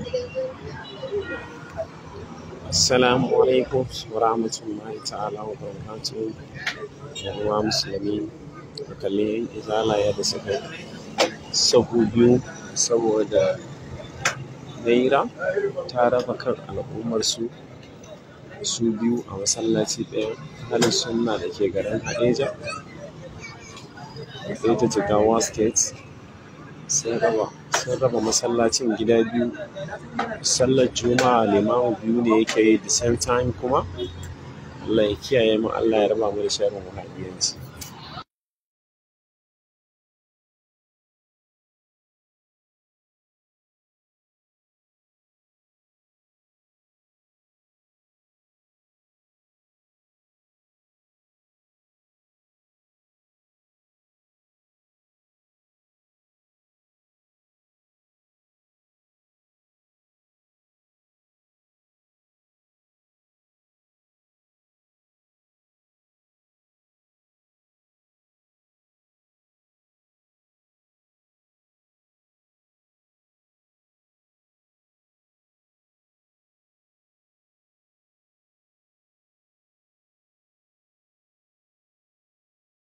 Assalamu alaikum wa rahmatullahi ta'ala wa barakatuhu. ‘Yan uwa musulmi ku kalli izala yadda suka yi sahu biyu saboda Naira ta raba kan al'ummarsu su biyu a masallaci ɗaya Ahlus Sunna da ke garin Haɗeja Haɗeja Jigawa State sun raba sun raba masallacin gida biyu sallar juma'a limamu biyu ne yake yi the same time kuma Allah ya kiyaye mu Allah ya raba mu da sharrin wahabiyanci